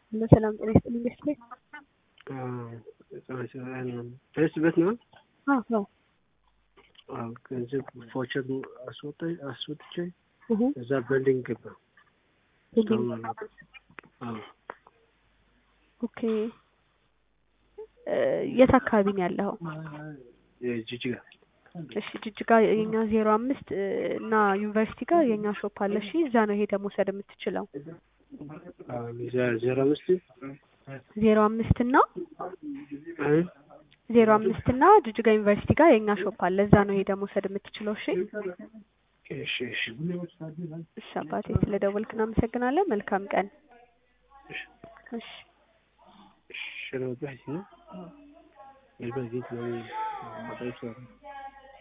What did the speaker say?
ሰላም ጤና ይስጥልኝ ቤተሰብ ደርስበት ነው። አዎ ነው አዎ ገንዘብ ፎቸር አስወጣ አስወጥቼ እሁ እዛ በልዲንግ ገባ። ቢልዲንግ አዎ ኦኬ እ የት አካባቢ ነው ያለኸው? ጅጅጋ እሺ ጅጅጋ የኛ ዜሮ አምስት እ እና ዩኒቨርሲቲ ጋር የኛ ሾፕ አለ። እሺ እዛ ነው ሄደህ መውሰድ የምትችለው። ዜሮ አምስት ዜሮ አምስት እና እ ዜሮ አምስት እና ጅጅጋ ዩኒቨርሲቲ ጋር የኛ ሾፕ አለ። እዛ ነው ሄደህ መውሰድ የምትችለው። እሺ እሺ እሺ እሺ አባቴ ስለደወልክ እናመሰግናለን። መልካም ቀን። እሺ شنو بحث هنا البلد دي